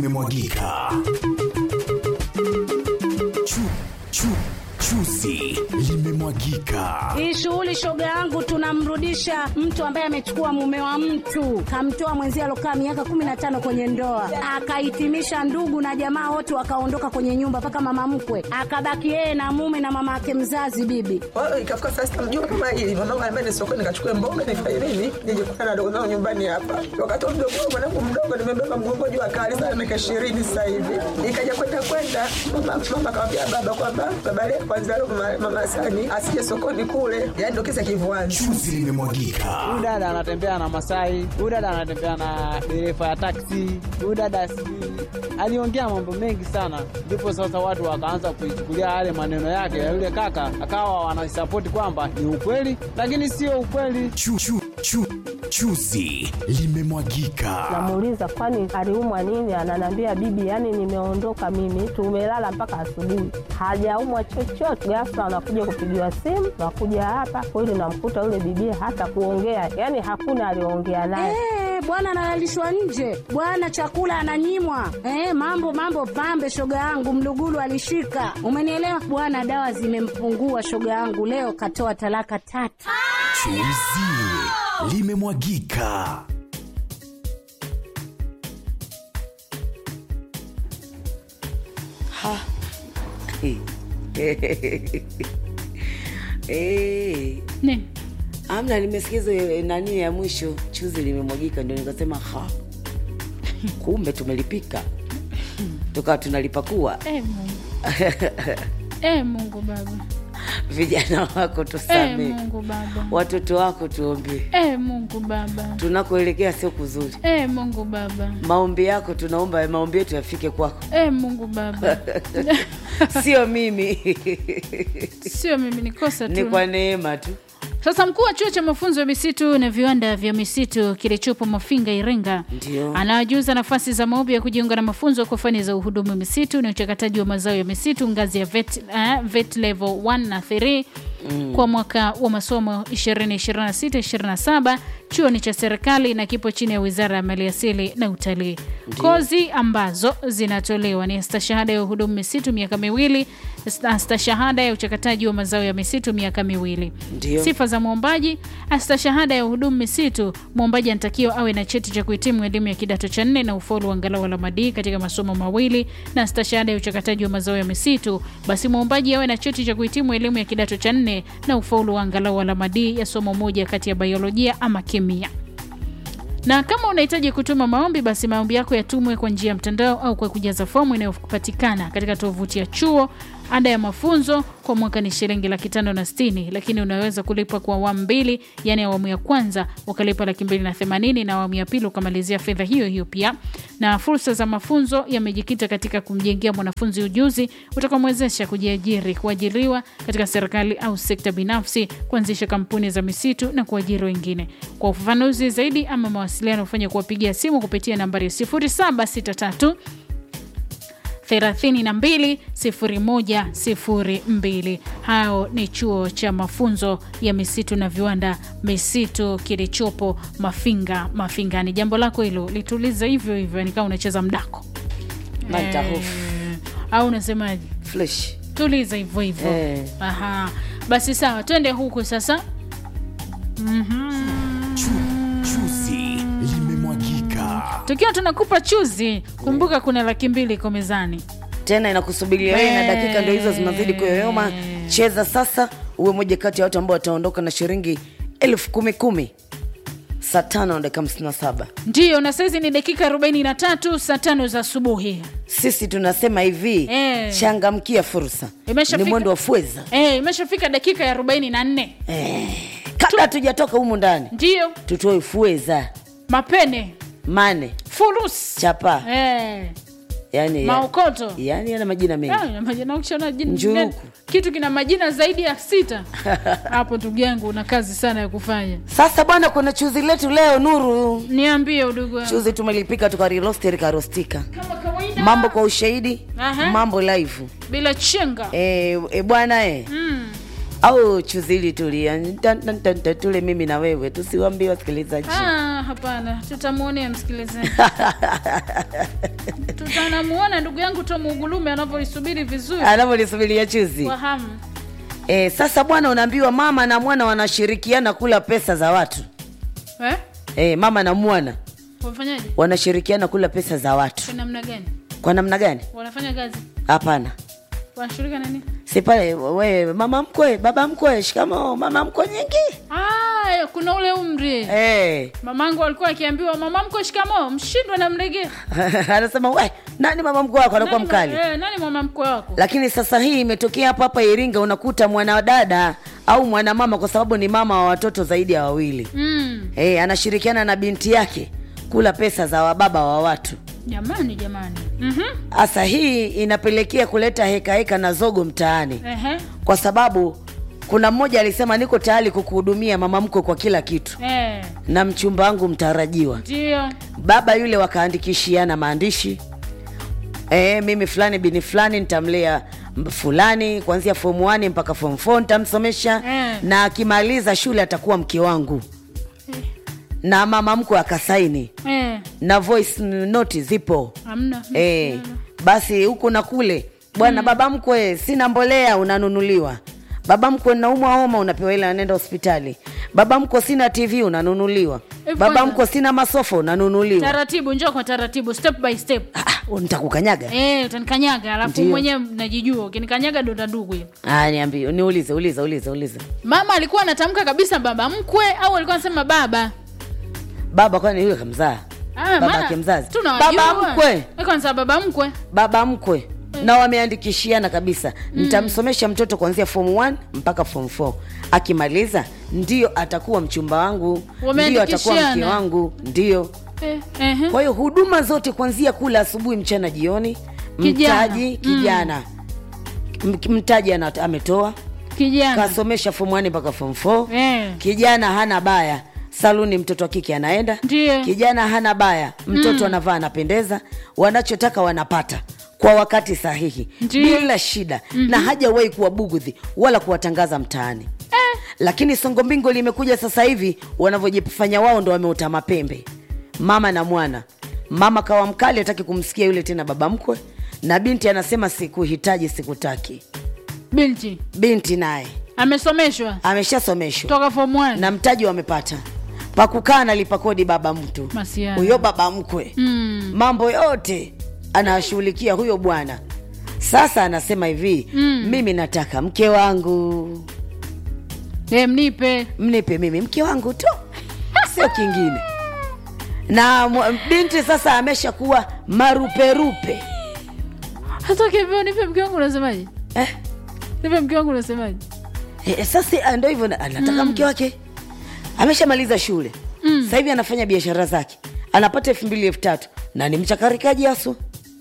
limemwagika. Chu, chu, chuzi limemwagika. Hii shughuli shoga yangu, tunamrudisha mtu ambaye amechukua mume wa mtu, kamtoa mwenzie alokaa miaka kumi na tano kwenye ndoa, akahitimisha ndugu na jamaa wote wakaondoka kwenye nyumba, mpaka mama mkwe akabaki yeye na mume na mama yake mzazi bibi. Kwa hiyo ikafika saa sita mjua kama hili mwanangu anambia ni sokoni nikachukue mboga nifanye nini nije kukutana na dogo zangu nyumbani hapa. Wakati wa mdogo wangu mwanangu mdogo nimebeba mgongo juu akali sana miaka ishirini sasa hivi. Ikaja kwenda kwenda mama mama akamwambia baba kwamba baba leo kwanza leo mama, mama Sani asije sokoni kule. Yaani ndio kisa kivuani. Chuzi limemwagika. Huyu dada anatembea na Masai, huyu dada anatembea na dereva ya taksi, huyu dada sijui aliongea mambo mengi sana, ndipo sasa watu wakaanza kuichukulia yale maneno yake ya yule kaka, akawa wanasapoti kwamba ni ukweli, lakini sio ukweli. Chu, chu, chu, chuzi limemwagika. Namuuliza kwani aliumwa nini? Ananiambia bibi, yani nimeondoka mimi, tumelala mpaka asubuhi, hajaumwa chochote. Ghafla anakuja kupigiwa simu, nakuja hapa kweli, namkuta yule bibi hata kuongea, yani hakuna aliongea naye. Eh, bwana analalishwa nje, bwana chakula ananyimwa. Eh, mambo mambo pambe, shoga yangu Mlugulu alishika, umenielewa bwana. Dawa zimempungua shoga yangu, leo katoa talaka tatu. Chuzi limemwagika. Eh, Nini? amna nimesikiza eh, nani ya mwisho chuzi limemwagika ndio nikasema ha kumbe tumelipika tukawa tunalipakua Eh, Mungu. Eh, Mungu Baba. vijana wako Eh, tusame Mungu Baba. watoto wako tuombee Eh, Mungu Baba. tunakoelekea sio kuzuri Eh, Mungu Baba. maombi yako tunaomba maombi yetu yafike kwako Eh, Mungu Baba. sio mimi Sio mimi nikosa ni tu. kwa neema tu Sasa mkuu wa chuo cha mafunzo ya misitu na viwanda vya misitu kilichopo Mafinga, Iringa, Ndio. anawajuza nafasi za maombi ya kujiunga na mafunzo kwa fani za uhudumu wa misitu na uchakataji wa mazao ya misitu ngazi ya vet, uh, vet level 1 na 3 mm. kwa mwaka wa masomo 2026-27. Chuo ni cha serikali na kipo chini ya Wizara ya Maliasili na Utalii. Kozi ambazo zinatolewa ni stashahada ya uhudumu misitu miaka miwili, sta- stashahada ya uchakataji wa mazao ya misitu miaka miwili. Ndio. Sifa za mwombaji: astashahada ya uhudumu misitu, mwombaji anatakiwa awe na cheti cha kuhitimu elimu ya kidato cha nne na ufaulu wa angalau alama D katika masomo mawili, na stashahada ya uchakataji wa mazao ya misitu, basi mwombaji awe na cheti cha kuhitimu elimu ya kidato cha nne na ufaulu wa angalau alama D ya somo moja kati ya biolojia ama kemia na kama unahitaji kutuma maombi basi maombi yako yatumwe kwa njia ya mtandao au kwa kujaza fomu inayopatikana katika tovuti ya chuo ada ya mafunzo kwa mwaka ni shilingi laki tano na sitini lakini unaweza kulipa kwa awamu mbili yaani awamu ya kwanza ukalipa laki mbili na themanini na awamu ya pili ukamalizia fedha hiyo hiyo pia na fursa za mafunzo yamejikita katika kumjengea mwanafunzi ujuzi utakaomwezesha kujiajiri kuajiriwa katika serikali au sekta binafsi kuanzisha kampuni za misitu na kuajiri wengine kwa ufafanuzi zaidi ama mawasiliano ufanye kuwapigia simu kupitia nambari 0763 320102. Hao ni chuo cha mafunzo ya misitu na viwanda misitu kilichopo Mafinga Mafingani. Jambo lako hilo lituliza hivyo hivyo, nikaa unacheza mdako Nitahofu. Eh, au unasemaje? flesh Tuliza hivyo hivyo. Eh. Aha, basi sawa, twende huku sasa. Chu, chuzi limemwagika. Tukiwa tunakupa chuzi, kumbuka kuna laki mbili iko mezani. tena inakusubiria wewe na dakika ndio hizo zinazidi kuyoyoma cheza sasa uwe moja kati ya watu ambao wataondoka na shilingi elfu kumi kumi saa tano na dakika hamsini na saba Ndiyo, na saizi ni dakika 43 saa tano za asubuhi. sisi tunasema hivi Eh. changamkia fursa Imeshafika. ni mwendo wa fweza Eh, imeshafika dakika ya 44. kabla hatujatoka humu ndani Ndiyo, tutoe fweza mapene, mane furus, chapa eh, yani, maokoto. yani yana majina mengi Ah, na majina- ukishaona jina- Njuruku. kitu kina majina zaidi ya sita hapo ndugu yangu una kazi sana ya kufanya sasa bwana kuna chuzi letu leo nuru niambie udugu wangu. chuzi tumelipika tukarilosteri karostika kama kawaida mambo kwa ushahidi Aha. mambo live bila chenga e, e, bwana e. mm. au chuzili tulia Tan, tan, tan, tan, tule mimi na wewe tusiwambie wasikilizaji ah, hapana tutamwonea msikilizaji tutanamuona ndugu yangu Tom Ugulume anavyoisubiri vizuri anavyolisubiria chuzi kwa hamu. e, sasa bwana unaambiwa mama na mwana wanashirikiana kula pesa za watu Eh? e, mama na mwana Wafanyaje? wanashirikiana kula pesa za watu Kwa namna gani? kwa namna gani Wanafanya kazi? hapana Wanashughulika na nini? si pale we mama mkwe baba mkwe shikamo mama mkwe nyingi Ah, kuna ule umri. e. Mamangu alikuwa akiambiwa mama mko shikamoo, mshindwe na mlegee. anasema we nani mama mkwe wako anakuwa Nani mkali ma- Eh, nani mama mkwe wako? lakini sasa hii imetokea hapa hapa iringa unakuta mwanadada au mwanamama kwa sababu ni mama wa watoto zaidi ya wawili Mm. e, anashirikiana na binti yake kula pesa za wababa wa watu Jamani jamani. Mhm. hasa hii inapelekea kuleta heka heka na zogo mtaani Ehe. kwa sababu kuna mmoja alisema niko tayari kukuhudumia mama mkwe kwa kila kitu Eh. na mchumba wangu mtarajiwa Ndio. baba yule wakaandikishiana maandishi e, mimi fulani bini fulani nitamlea m- fulani kuanzia form 1 mpaka form 4 nitamsomesha Eh. na akimaliza shule atakuwa mke wangu na mama mkwe akasaini Eh. na voice note zipo Hamna. e, basi huku na kule bwana baba mkwe sina mbolea unanunuliwa baba mkwe naumwa homa unapewa ile anaenda hospitali baba mkwe sina tv unanunuliwa Eh, baba kwanza. mkwe sina masofa unanunuliwa Taratibu, njoo kwa taratibu, step by step. Ah, ah, nitakukanyaga Eh, utanikanyaga alafu Ndio. mwenyewe najijua. Ukinikanyaga ndo ndugu hiyo. Ah, niambie niulize uliza uliza uliza Mama alikuwa anatamka kabisa baba mkwe au alikuwa anasema baba? baba kwani yule kamzaa Ah, Baba maana yake mzazi. tunawajua. Baba mkwe. Alikuwa anasema baba mkwe. baba mkwe na wameandikishiana kabisa nitamsomesha mtoto kuanzia form 1 mpaka form 4 akimaliza ndio atakuwa mchumba wangu ndio atakuwa mke Wameandikishiana. wangu ndio Eh, ehe. kwa hiyo huduma zote kuanzia kula asubuhi mchana jioni Kijana. mtaji kijana M- mtaji ana- ametoa Kijana. kasomesha form 1 mpaka form 4 Eh. kijana hana baya saluni mtoto wa kike anaenda Ndiyo. kijana hana baya mtoto anavaa anapendeza wanachotaka wanapata kwa wakati sahihi Ndiyo. bila shida na hajawahi kuwa bugudhi wala kuwatangaza mtaani Eh. lakini songo mbingo limekuja sasa hivi wanavyojifanya wao ndo wameota mapembe mama na mwana mama kawa mkali hataki kumsikia yule tena baba mkwe na binti anasema sikuhitaji sikutaki Binti binti naye amesomeshwa ameshasomeshwa toka form 1. na mtaji wamepata pakukaa nalipa kodi baba mtu Masiana. huyo baba mkwe Mm. mambo yote anashughulikia huyo bwana sasa anasema hivi Mm. mimi nataka mke wangu Eh, mnipe. mnipe mimi mke wangu tu sio kingine na mwa- binti sasa ameshakuwa maruperupe Hata ukivyo nipe mke wangu unasemaje? eh? Nipe mke wangu unasemaje? Eh, sasa ah, ndo hivyo na- anataka mke wake ameshamaliza shule Mm. sasa hivi anafanya biashara zake anapata elfu mbili elfu tatu na ni mchakarikaji asu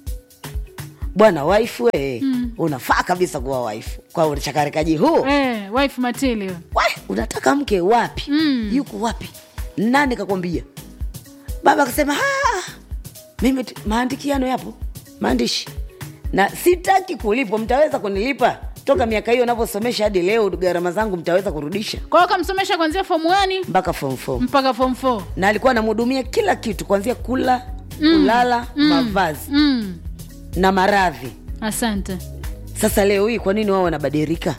bwana waifu we unafaa kabisa kuwa waifu kwa uchakarikaji huu Eh, wife material. Wa, unataka mke wapi Mm. yuko wapi nani kakwambia baba akasema "Ah, mimi tu- maandikiano yapo maandishi na sitaki kulipwa mtaweza kunilipa toka miaka hiyo navyosomesha hadi leo gharama zangu mtaweza kurudisha Kwa hiyo kamsomesha kuanzia form 1 mpaka form 4 mpaka form 4. na alikuwa anamhudumia kila kitu kuanzia kula kulala mavazi Mm. na maradhi Asante. sasa leo hii kwa nini wao wanabadilika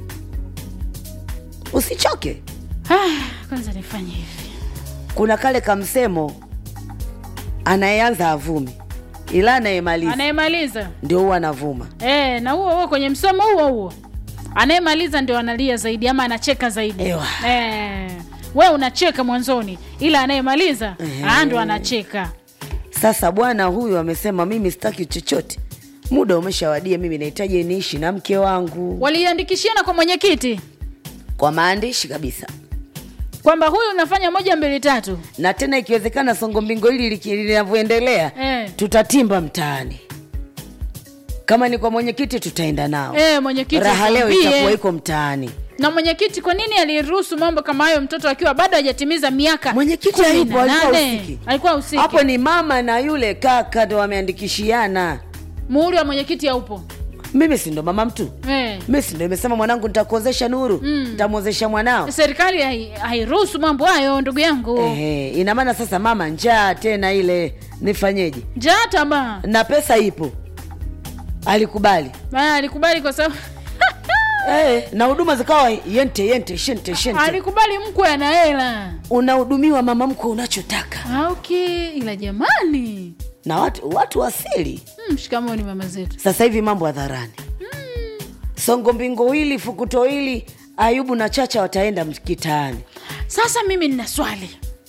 usichoke Ah, kwanza nifanye hivi. kuna kale kamsemo anayeanza avumi ila anayemaliza Anayemaliza. ndio huwa anavuma Eh, na huo huo kwenye msomo huo huo. Anayemaliza ndio analia zaidi ama anacheka zaidi. Ewa. Eh. We unacheka mwanzoni ila anayemaliza Ehe. ah, ndo anacheka. sasa bwana huyu amesema mimi sitaki chochote muda umeshawadia mimi nahitaji niishi na mke wangu Waliandikishiana kwa mwenyekiti kwa maandishi kabisa kwamba huyu unafanya moja mbili tatu. na tena ikiwezekana songo mbingo hili liki- linavyoendelea Eh. tutatimba mtaani kama ni kwa mwenyekiti tutaenda nao Eh, mwenyekiti raha leo atuambie. itakuwa iko mtaani na mwenyekiti kwa nini aliruhusu mambo kama hayo mtoto akiwa bado hajatimiza miaka mwenyekiti kumi na hayupo alikuwa nane? usiki alikuwa usiki hapo ni mama na yule kaka ndo wameandikishiana muhuri wa mwenyekiti haupo mimi si ndo mama mtu eh. mi si ndo imesema mwanangu nitakuozesha nuru nitamwozesha mwanao serikali hai- hairuhusu mambo hayo ndugu yangu Ehe, ina maana sasa mama njaa tena ile nifanyeje njaa tamaa na pesa ipo alikubali Ah, alikubali kwa sababu Eh, na huduma zikawa yente yente shente shente alikubali mkwe ana hela unahudumiwa mama mkwe unachotaka Ah, okay ila jamani na watu watu wasili mm, shikamoni mama zetu sasa hivi mambo hadharani songo mbingo hili fukuto hili ayubu na chacha wataenda kitaani sasa mimi nina swali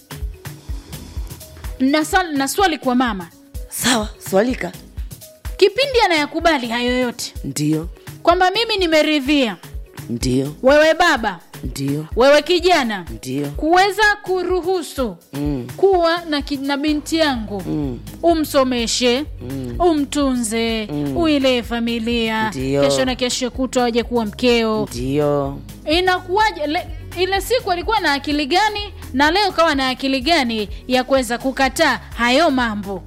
na, sa- na swali kwa mama sawa swalika kipindi anayakubali hayo yote ndio kwamba mimi nimeridhia ndio wewe baba ndio wewe kijana ndio kuweza kuruhusu mm. kuwa na, ki- na binti yangu Mm. umsomeshe mm. umtunze mm. uilee familia Ndio. kesho na kesho kutwa waje kuwa mkeo ndio inakuwaje le, ile siku alikuwa na akili gani na leo kawa na akili gani ya kuweza kukataa hayo mambo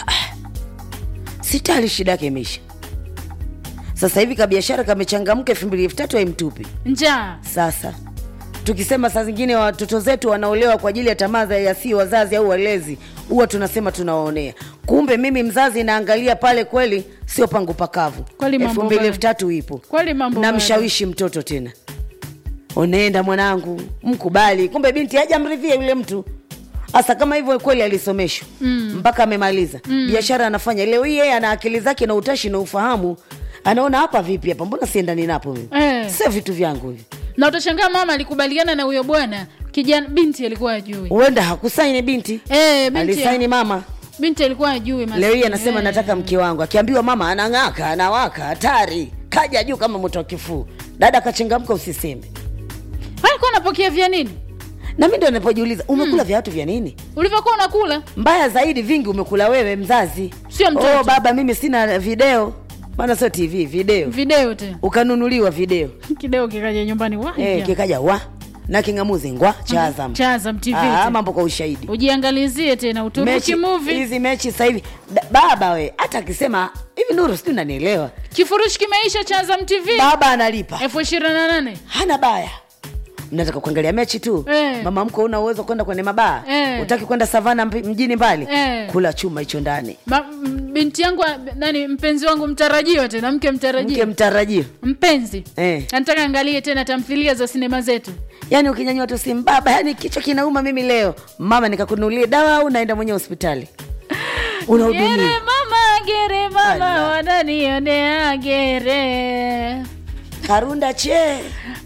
sitali shida yake imeisha sasa hivi kabiashara kamechangamka elfu mbili elfu tatu haimtupi njaa sasa tukisema saa zingine watoto zetu wanaolewa kwa ajili ya tamaa za yasio wazazi au walezi huwa tunasema tunawaonea kumbe mimi mzazi naangalia pale kweli sio pangu pakavu Kweli mambo elfu mbili baya. elfu tatu ipo kweli mambo bado. namshawishi mtoto tena onenda mwanangu mkubali kumbe binti hajamridhia yule mtu hasa kama hivyo kweli alisomeshwa mm. mpaka amemaliza mm. biashara anafanya leo hii yeye ana akili zake na utashi na ufahamu anaona hapa vipi hapa mbona siendani napo mimi Eh. sio vitu vyangu hivi na utashangaa mama alikubaliana na huyo bwana kijana binti alikuwa ajui huenda hakusaini binti eh, binti, alisaini mama binti alikuwa ajui leo hii anasema nataka mke wangu akiambiwa mama anang'aka anawaka hatari kaja juu kama moto wa kifuu dada akachangamka usiseme alikuwa anapokea vya nini na mi ndo napojiuliza umekula viatu vya nini ulivyokuwa unakula mbaya zaidi vingi umekula wewe mzazi Sio mtoto. oh, baba mimi sina video maana sio tv video video te ukanunuliwa video kideo kikaja nyumbani wa eh, kikaja wa na king'amuzi ngwa cha Azam. cha Azam TV Ah, te. mambo kwa ushahidi ujiangalizie tena uturuki Mechi- movie hizi mechi sasa hivi Da- baba we hata akisema hivi nuru sijui unanielewa kifurushi kimeisha cha Azam TV baba analipa elfu ishirini na nane hana baya mnataka kuangalia mechi tu Eh. mama mko una uwezo kwenda kwenye mabaa Eh. utaki kwenda savana mp- mjini mbali Eh. kula chuma hicho ndani Ma, m- binti yangu a- nani mpenzi wangu mtarajiwa tena mke mke mtarajiwa mtarajio mpenzi Eh. anataka angalie tena tamthilia za sinema zetu yaani ukinyanyua tu simu baba yani kichwa kinauma mimi leo mama nikakununulie dawa au naenda mwenyewe hospitali gere unahudumia mama gere mama Allah. wananionea gere karunda che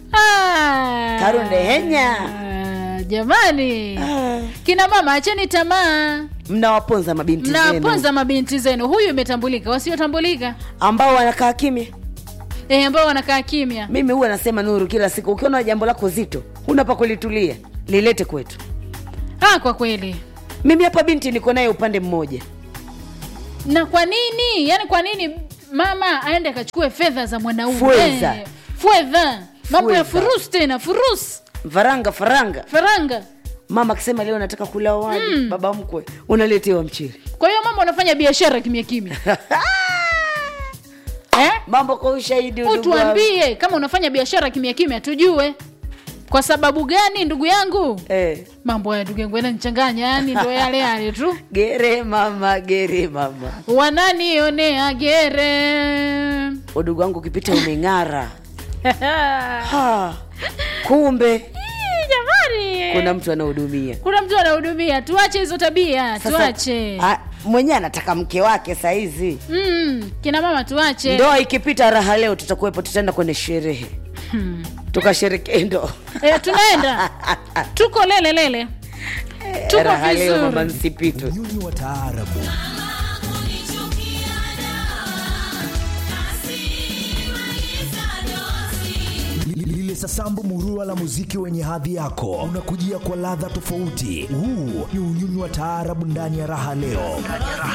Ah. Karunde henya. Ah, jamani Ah. kina mama acheni tamaa mnawaponza mabinti zenu mnaponza mabinti zenu huyu imetambulika wasiotambulika ambao wanakaa kimya e, ambao wanakaa kimya mimi huwa nasema nuru kila siku ukiona jambo lako zito huna pa kulitulia lilete kwetu ah, kwa kweli mimi hapa binti niko naye upande mmoja na kwa nini yani kwa nini mama aende akachukue fedha za mwanaume Fedha. Eh, fedha mambo ya Fedha. furus tena furus faranga faranga faranga mama akisema leo nataka kula wali mm. baba mkwe unaletewa mchiri kwa hiyo mama unafanya biashara kimya kimya eh? mambo kwa ushahidi ndugu wangu. utuambie kama unafanya biashara kimya kimya tujue kwa sababu gani ndugu yangu eh. mambo ya ndugu yangu yananichanganya yani ndo yale yale tu gere mama gere mama wananionea gere udugu wangu ukipita umeng'ara ha. kumbe Ii, jamani kuna mtu anahudumia kuna mtu anahudumia tuache hizo tabia Sasa, tuache a- mwenyewe anataka mke wake sahizi mm, kina mama tuache ndoa ikipita raha leo tutakuwepo tutaenda kwenye sherehe tukasherekee ndoa e, tunaenda tuko lele lele tuko raha leo mama vizuri nsipitwe Unyonyi wa taarabu lile sasambu murua la muziki wenye hadhi yako unakujia kwa ladha tofauti huu ni unyunyu wa taarabu ndani ya raha leo